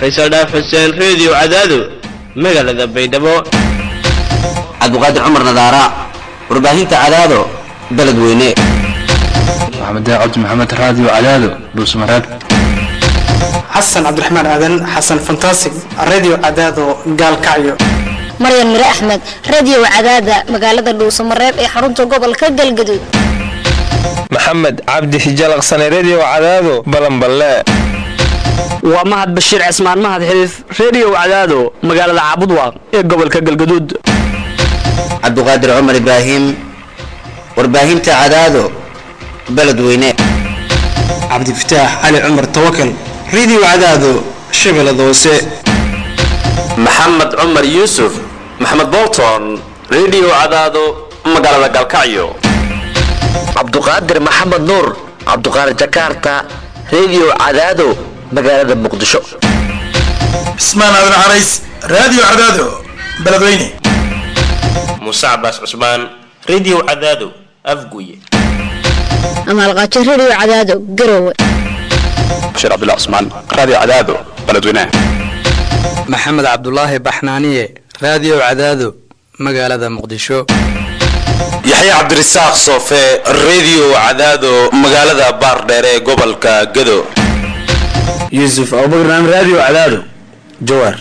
faysal dhaaf xuseen reediyo cadaado magaalada baydhabo cabdiqaadir cumar nadaara warbaahinta cadaado beledweyne maxamed cabdi maxamed raadiyo cadaado dhuusmareeb xasan cabdiraxmaan aadan xasan fantasig radio cadaado gaalkacyo maryan mire axmed radio cadaada magaalada dhuusamareeb ee xarunta gobolka galgaduud maxamed cabdi hijalaqsane redio cadaado balanballe waa mahad bashiir cismaan mahad xiliif redio cadaado magaalada caabudwaaq ee gobolka galgaduud cabdiqaadir cumar ibraahim warbaahinta cadaado beledweyne cabdifataax cali cumar tawakal radio cadaado shabeellada hoose maxamed cumar yuusuf maxamed bolton redio cadaado magaalada galkacyo cabduqaadir maxamed nuur cabduqaadir jakarta redio cadaado magaalada muqdisho cismaan aadan carays radio cadaado beledweyne muuse cabaas cusmaan redio cadaado afguye amaalqaajo radio cadaado garowe bashiir cabdullah cusmaan radio cadaado beledweyne maxamed cabdulaahi baxnaaniye radio cadaado magaalada muqdisho yaxya cabdirasaaq soofe redio cadaado magaalada baardheer ee gobolka gado yuusuf abubakar radio cadaado jawaar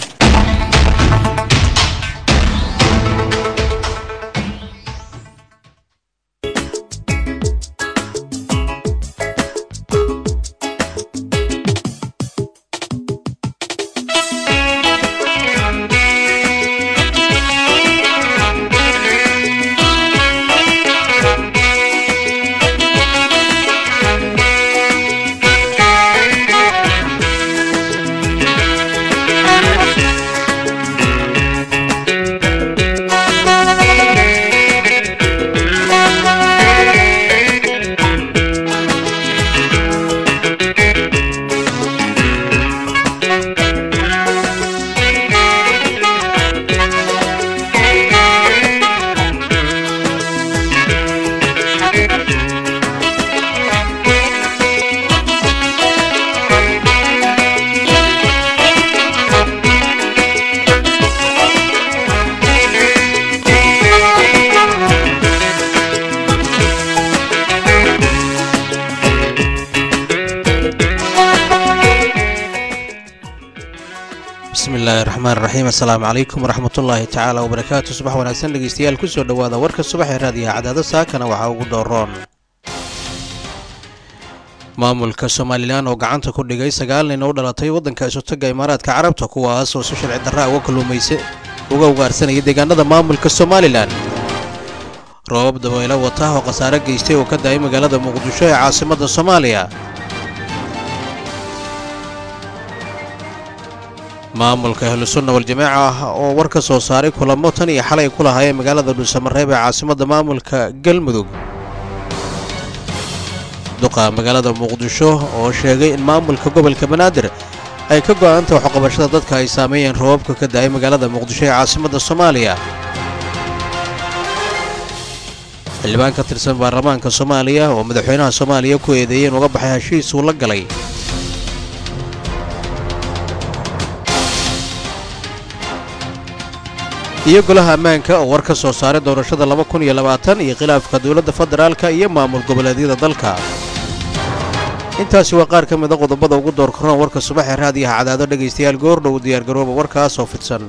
bismillahi raxmaan raxiim assalaamu calaykum waraxmatullaahi tacaala wabarakaatu subax wanaagsan dhegeystayaal kusoo dhowaada warka subax ee raadiyaha cadaado saakana waxaa ugu dooroon maamulka somalilan oo gacanta ku dhigay sagaal nin oo u dhalatay waddanka isutaga imaaraadka carabta kuwaas oo si sharci darraa uga kalluumaysa uga ugaarsanaya deegaanada maamulka somalilan roobab dabaylo wata oo khasaare geystay oo ka da-ay magaalada muqdisho ee caasimadda soomaaliya maamulka ahlusunna wal-jamaaca ah oo war ka soo saaray kulamo tan iyo xalay ku lahaayeen magaalada dhuusamareeb ee caasimadda maamulka galmudug duqa magaalada muqdisho oo sheegay in maamulka gobolka banaadir ay ka go'aanta waxqabashada dadka ay saameeyeen roobabka ka da'ay magaalada muqdisho ee caasimadda soomaaliya xildhibaan ka tirsan baarlamaanka soomaaliya oo madaxweynaha soomaaliya ku eedeeyey in uga baxay heshiis uu la galay iyo golaha ammaanka oo war ka soo saaray doorashada laba kun iyo labaatan iyo khilaafka dowladda federaalka iyo maamul goboleedyada dalka intaasi waa qaar ka mida qodobada ugu door karoon warka subax ee raadiyaha cadaado dhegaystayaal goordhow diyaargarooba warkaas oo fidsan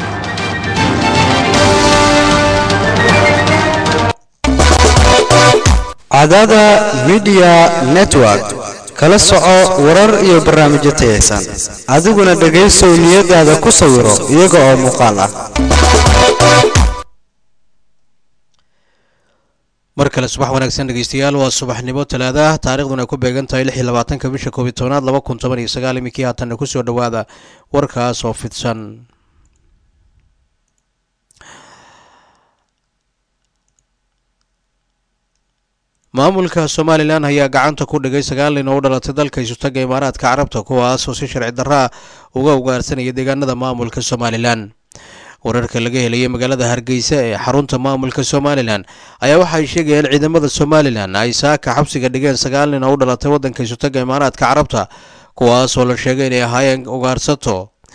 cadaada midiya network kala soco warar iyo barnaamijyo tayaysan adiguna dhegaysow niyadaada ku sawiro iyaga oo muuqaal ah mar kale subax wanaagsan dhegeystayaal waa subaxnimo talaada ah taariikhduna ay ku beegan tahay lix iyo labaatanka bisha koob iyo tobanaad laba kun toban iyo sagaal iminkii haatanna kusoo dhowaada warkaas oo fidsan maamulka somalilan ayaa gacanta ku dhigay sagaal nin oo u dhalatay dalka isutaga imaaraadka carabta kuwaas oo si sharci darraa uga ugaarsanaya deegaanada maamulka somalilan wararka laga helayay magaalada hargeysa ee xarunta maamulka somalilan ayaa waxay sheegayaan ciidamada somalilan ay saaka xabsiga dhigeen sagaal nin oo u dhalatay waddanka isutaga imaaraadka carabta kuwaas oo la sheegay inay ahaayeen ugaarsato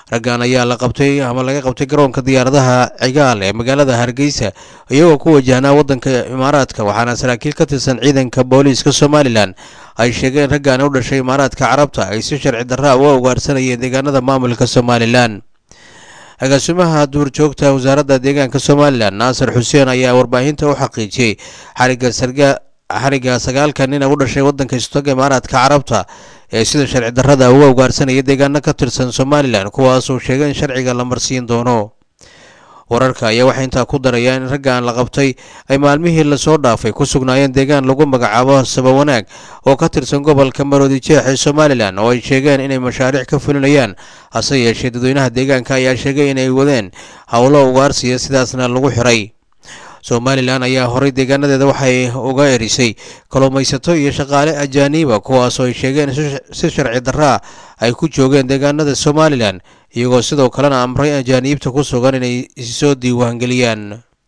raggan ayaa la qabtay ama laga qabtay garoonka diyaaradaha cigaal ee magaalada hargeysa iyagoo ku wajahnaa waddanka imaaraadka waxaana saraakiil ka tirsan ciidanka booliiska somalilan ay sheegeen raggan u dhashay imaaraadka carabta ay si sharci darraa uga ugaarsanayeen deegaanada maamulka somalilan agaasimaha duurjoogta wasaaradda deegaanka somalilan naasir xuseen ayaa warbaahinta u xaqiijiyey xariga sarga xariga sagaalka nin u dhashay waddanka istoga imaaraadka carabta ee sida sharci darrada uga ugaarsanaya deegaano ka tirsan somalilan kuwaasoo sheegay in sharciga la marsiin doono wararka ayaa waxay intaa ku darayaan in raggan la qabtay ay maalmihii lasoo dhaafay ku sugnaayeen deegaan lagu magacaabo sabawanaag oo ka tirsan gobolka maroodi jeex ee somalilan oo ay sheegeen inay mashaariic ka fulinayaan hase yeeshee dadweynaha deegaanka ayaa sheegay inay wadeen howlo ugaarsiya sidaasna lagu xiray somalilan ayaa horay deegaanadeeda waxay uga erisay kalluumaysato iyo shaqaale ajaaniiba kuwaasoo ay sheegeen si sharci darraa ay ku joogeen deegaanada somalilan iyagoo sidoo kalena amray ajaaniibta ku sugan inay soo diiwaangeliyaan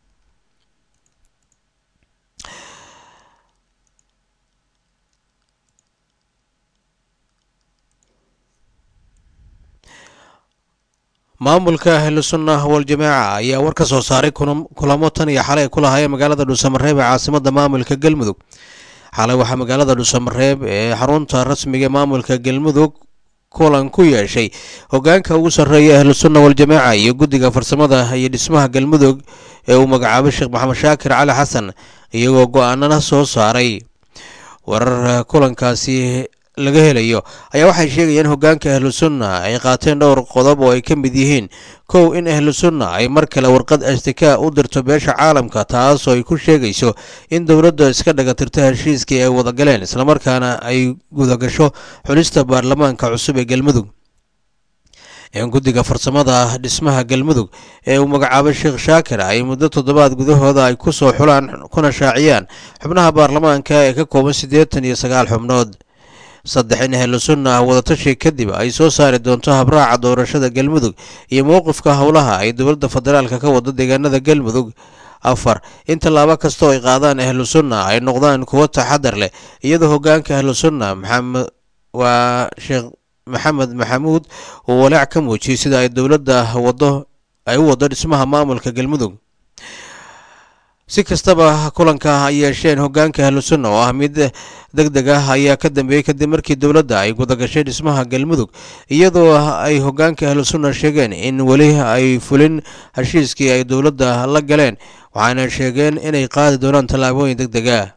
maamulka ahlusunna waljamaaca ayaa war ka soo saaray kulamo tan iyo xalay ku lahaayeen magaalada dhuusamareeb ee caasimada maamulka galmudug xalay waxaa magaalada dhuusamareeb ee xarunta rasmiga ee maamulka galmudug kulan ku yeeshay hogaanka ugu sarreeya ahlusunna waljamaaca iyo guddiga farsamada iyo dhismaha galmudug ee uu magacaabay sheekh maxamed shaakir cali xasan iyagoo go-aanana soo saaray warar kulankaasi laga helayo ayaa waxay sheegayeen hogaanka ahlusunna ay qaateen dhowr qodob oo ay ka mid yihiin kow in ahlusunna ay mar kale warqad ashtikaa u dirto beesha caalamka taasoo ay ku sheegayso in dowladda iska dhagatirto heshiiskii ay wadagaleen islamarkaana ay gudagasho xulista baarlamaanka cusub ee galmudug in guddiga farsamada dhismaha galmudug ee uu magacaabay sheekh shaakir ay muddo toddobaad gudahooda ay ku soo xulaan kuna shaaciyaan xubnaha baarlamaanka ee ka kooban siddeetan iyo sagaal xubnood saddex in ahlusunna wadatashi kadib ay soo saari doonto habraaca doorashada galmudug iyo mowqifka howlaha ay dowladda federaalka ka wado deegaanada galmudug afar in tallaabo kasta oo ay qaadaan ahlusunna ay noqdaan kuwo taxadar leh iyadoo hogaanka ahlusunna maxamed waa sheekh maxamed maxamuud uu walaac ka muujiyey sida ay dowladda wado ay u wado dhismaha maamulka galmudug si kastaba kulanka ay yeesheen hogaanka ahlusunna oo ah mid deg deg ah ayaa ka dambeeyey kadib markii dowladda ay gudagashay dhismaha galmudug iyadoo ay hogaanka ahlusunna sheegeen in weli ay fulin heshiiskii ay dowladda la galeen waxaana sheegeen inay qaadi doonaan tallaabooyin deg deg ah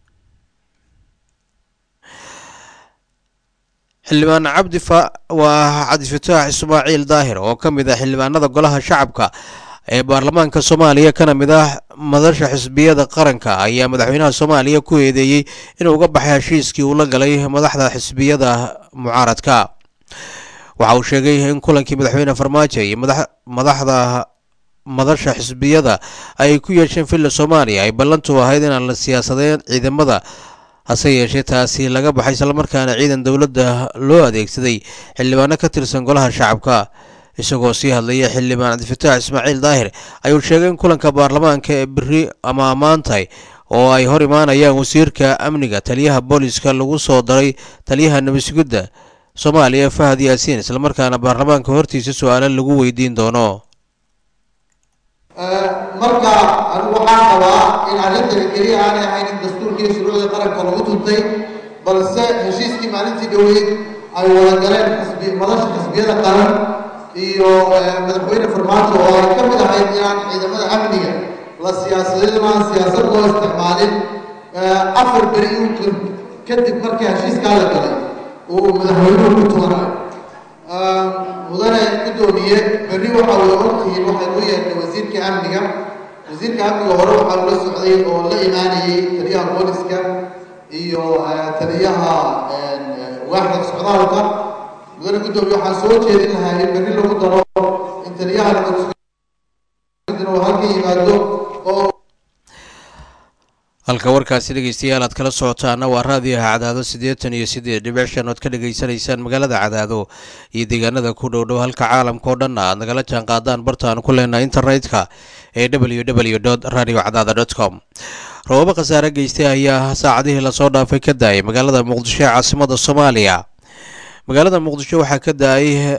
xildhibaan cabdi waa cabdifataax ismaaciil daahir oo ka mid ah xildhibaanada golaha shacabka ee baarlamaanka soomaaliya kana mid ah madasha xisbiyada qaranka ayaa madaxweynaha soomaaliya ku eedeeyey inuu uga baxay heshiiskii uu la galay madaxda xisbiyada mucaaradka waxa uu sheegay in kulankii madaxweyne farmaajo iyo madaxda madasha xisbiyada ay ku yeesheen villa soomaaliya ay ballantu ahayd inaan la siyaasadeen ciidamada hase yeeshee taasi laga baxay islamarkaana ciidan dowladda loo adeegsaday xildhibaano ka tirsan golaha shacabka isagoo sii hadlaya xildhibaan cabdifataax ismaaciil daahir ayuu sheegay in kulanka baarlamaanka ee beri ama ammaantay oo ay hor imaanayaan wasiirka amniga taliyaha booliska lagu soo daray taliyaha nabasgudda soomaaliya fahad yaasiin islamarkaana baarlamaanka hortiisa su-aalo lagu weydiin doono marka anigu waxaan qabaa in arrintani keliya aanay ahayn in dastuurkii shuruucda qaranka lagu tuntay balse heshiiskii maalintii dhoweyd ay wada galeen xisbi madasha xisbiyada qaran iyo madaxweyne farmaajo oo ay ka mid ahayd inaan ciidamada amniga la siyaasadin aan siyaasad loo isticmaalin afar beri uun kadib markii heshiiskaa la galay uu madaxweynuhu ku tuuray mudane guddoomiye berri waxaa wada ogtihiin waxay u yeedhay wasiirka amniga wasiirka amniga hore waxaa ula socday oo la imaanayay taliyaha booliska iyo taliyaha waaxda socdaalka mudane guddoomiye waxaan soo jeedin lahaa in berri lagu daro in taliyaha uu halka yimaado oo halka warkaasi dhegeystayaal aad kala socotaana waa raadiyaha cadaado siddeetan iyo siddeed dhibic shan ood ka dhegaysanaysaan magaalada cadaado iyo deegaanada ku dhow dhow halka caalamka oo dhanna aad nagala jaan qaadaan bartaan ku leenaha internetka ee w w dot radio cadaada dot com roobabo khasaare geystay ayaa saacadihii lasoo dhaafay ka daayay magaalada muqdisho ee caasimada soomaaliya magaalada muqdisho waxaa ka da-ay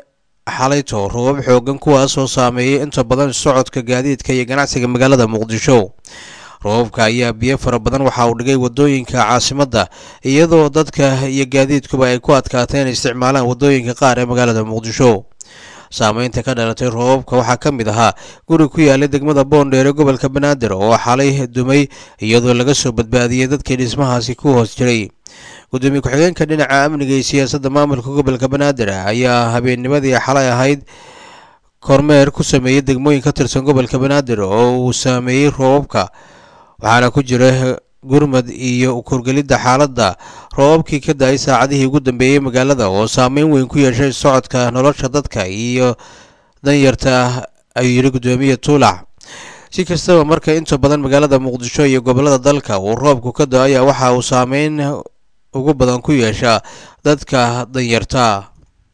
xalayto roobab xoogan kuwaasoo saameeyay inta badan socodka gaadiidka iyo ganacsiga magaalada muqdisho roobabka ayaa biyo fara badan waxa uu dhigay wadooyinka caasimadda iyadoo dadka iyo gaadiidkuba ay ku adkaatay inay isticmaalaan wadooyinka qaar ee magaalada muqdisho saameynta ka dhalatay roobabka waxaa ka mid ahaa guri ku yaalay degmada boondheer ee gobolka banaadir oo xalay dumay iyadoo laga soo badbaadiyey dadkii dhismahaasi ku hoos jiray gudoomiye ku-xigeenka dhinaca amniga iyo siyaasadda maamulka gobolka banaadir ayaa habeennimadii xalay ahayd kormeer ku sameeyey degmooyin ka tirsan gobolka banaadir oo uu saameeyey roobabka waxaana ku jira gurmad iyo korgelidda xaaladda roobabkii ka da-ay saacadihii ugu dambeeyey magaalada oo saameyn weyn ku yeeshay socodka nolosha dadka iyo danyarta ayuu yidhi gudoomiye tuulac si kastaba marka inta badan magaalada muqdisho iyo gobolada dalka uu roobku ka da-aya waxa uu saameyn ugu badan ku yeeshaa dadka danyarta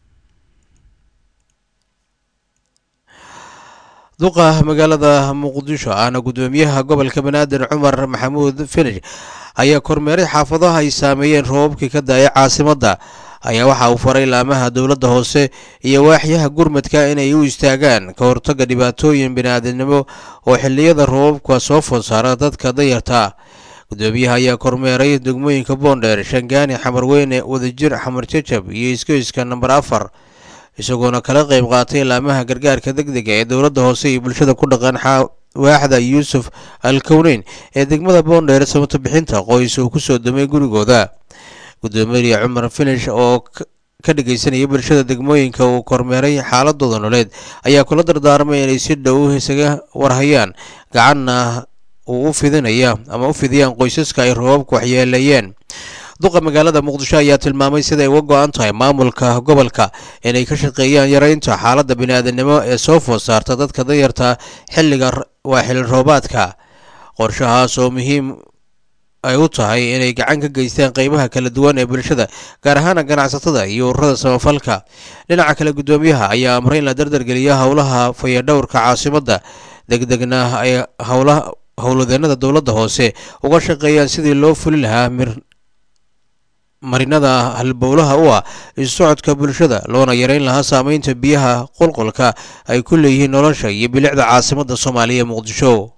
duqa magaalada muqdisho ahna gudoomiyaha gobolka banaadir cumar maxamuud finish ayaa kormeeray xaafadaha ay saameeyeen roobabkii ka da-ay caasimadda ayaa waxa uu faray laamaha dowladda hoose iyo waaxyaha gurmadka inay u istaagaan ka hortagga dhibaatooyin bini'aadamnimo oo xilliyada roobabka soo food saara dadka danyarta gudoomiyaha ayaa kormeeray degmooyinka boondheer shangaani xamarweyne wadajir xamar jajab iyo iskoyska namber afar isagoona kala qayb qaatay laamaha gargaarka degdega ee dowladda hoose iyo bulshada ku dhaqan waaxda yuusuf al kowneyn ee degmada boondheer samato bixinta qoys uu kusoo dumay gurigooda gudoomiye cumar finish oo ka dhageysanaya bulshada degmooyinka uu kormeeray xaaladooda noleed ayaa kula dardaarmay inay si dhow isaga warhayaan gacanna uu u fidinaya ama u fidiyaan qoysaska ay roobabku waxyeeleeyeen duqa magaalada muqdisho ayaa tilmaamay siday uga go-an tahay maamulka gobolka inay ka shaqeeyaan yareynta xaaladda bini'aadanimo ee soo food saarta dadka danyarta xilliga waa xilli roobaadka qorshahaas oo muhiim ay u tahay inay gacan ka geystaan qeybaha kala duwan ee bulshada gaar ahaana ganacsatada iyo ururada samafalka dhinaca kale gudoomiyaha ayaa amray in la dardargeliyo howlaha fayadhowrka caasimadda degdegna ay howlaha howladeennada dowladda hoose uga shaqeeyaan sidii loo fuli lahaa mir marinada halbowlaha u ah isocodka bulshada loona yareyn lahaa saameynta biyaha qulqulka ay ku leeyihiin nolosha iyo bilicda caasimadda soomaaliya muqdisho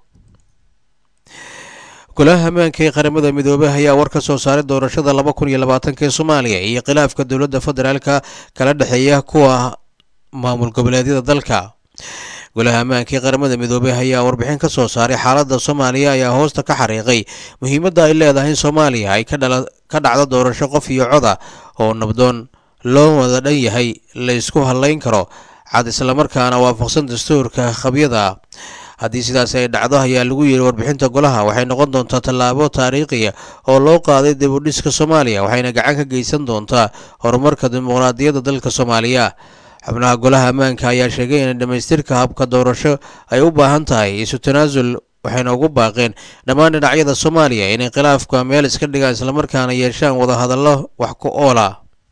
golaha ammaanka ee qaramada midoobey ayaa war ka soo saaray doorashada laba kun iyo labaatanka ee soomaaliya iyo khilaafka dowladda federaalka kala dhexeeya kuwa maamul goboleedyada dalka golaha ammaanka ee qaramada midoobey ayaa warbixin ka soo saaray xaaladda soomaaliya ayaa hoosta ka xariiqay muhiimadda ay leedahay in soomaaliya ay ka dhacdo doorasho qof iyo coda oo nabdoon loo wada dhan yahay la isku hadlayn karo cad islamarkaana waafaqsan dastuurka qabyada haddii sidaas ay dhacdo ayaa lagu yidhi warbixinta golaha waxay noqon doontaa tallaabo taariikhiya oo loo qaaday dib u dhiska soomaaliya waxayna gacan ka geysan doontaa horumarka dimuqraadiyadda dalka soomaaliya xubnaha golaha ammaanka ayaa sheegay in dhammaystirka habka doorasho ay u baahan tahay isu tanaasul waxayna ugu baaqeen dhammaan dhinacyada soomaaliya inay khilaafka meel iska dhigaan islamarkaana yeeshaan wadahadallo wax ku oola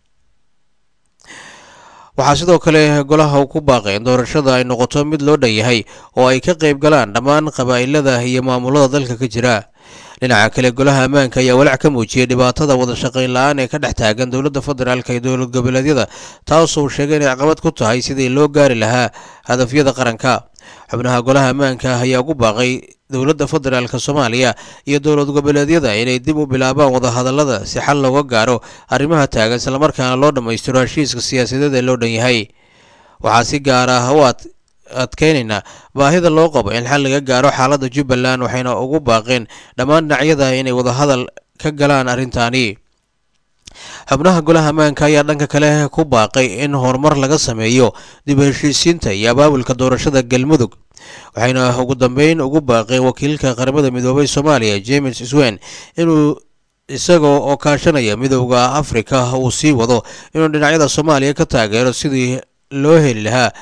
waxaa sidoo kale golaha uu ku baaqay in doorashada ay noqoto mid loo dhan yahay oo ay ka qayb galaan dhammaan qabaa'ilada iyo maamulada dalka ka jira dhinaca kale golaha ammaanka ayaa walaac ka muujiyey dhibaatada wada shaqayn la-aan ee ka dhex taagan dowladda federaalk iyo dowlad goboleedyada taasoo sheegay inay caqabad ku tahay sidii loo gaari lahaa hadafyada qaranka xubnaha golaha ammaanka ayaa ugu baaqay dowladda federaalk soomaaliya iyo dowlad goboleedyada inay dib u bilaabaan wadahadallada si xal looga gaaro arrimaha taagan islamarkaana loo dhammaystiro heshiiska siyaasadeed ee loo dhan yahay waxaa si gaar ah u adkeynaynaa baahida loo qabo in xal laga gaaro xaaladda jubbaland waxayna ugu baaqeen dhammaan dhinacyada inay wadahadal ka galaan arrintaani xubnaha golaha ammaanka ayaa dhanka kale ku baaqay in horumar laga sameeyo dib u heshiisiinta iyo abaabulka doorashada galmudug waxayna ugu dambeyn ugu baaqeen wakiilka qaramada midoobay soomaaliya james swen inuu isagoo oo kaashanaya midowda afrika uu sii wado inuu dhinacyada soomaaliya ka taageero sidii loo heli lahaa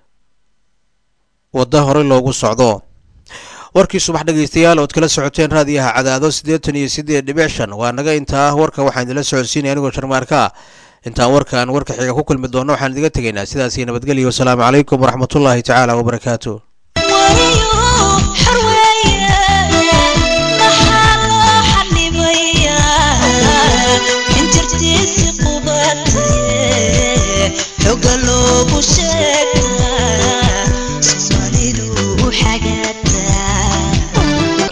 wadda horey loogu socdo warkii subax dhegaystayaal ood kala socoteen raadiyaha cadaado siddeetan iyo siddeed dhibic shan waa naga intaa warka waxaan idinla socodsiinaya anigoo sharmaarka ah intaan warkan warka xiga ku kulmi doonno waxaan idiga tegaynaa sidaasii nabadgelyo wasalaamu calaykum waraxmatullaahi tacaala wabarakaatu xoga loogu sheeg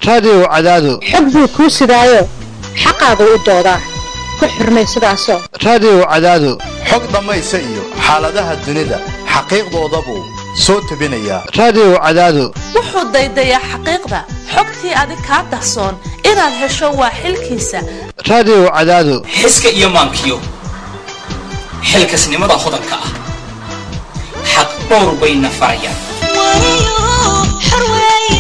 raadiyow cadaado xog buu kuu sidaayo xaqaagu u doodaa ku xurmay sidaasoo raadiyow cadaado xog dhammaysa iyo xaaladaha dunida xaqiiqdoodabuu soo tebinayaa raadiyow cadaado wuxuu daydayaa xaqiiqda xogtii adig kaa dahsoon inaad hesho waa xilkiisa raadiyow cadaado xiska iyo maankiyo xilkasnimada hodanka ah xaq dhowr bayna farayaan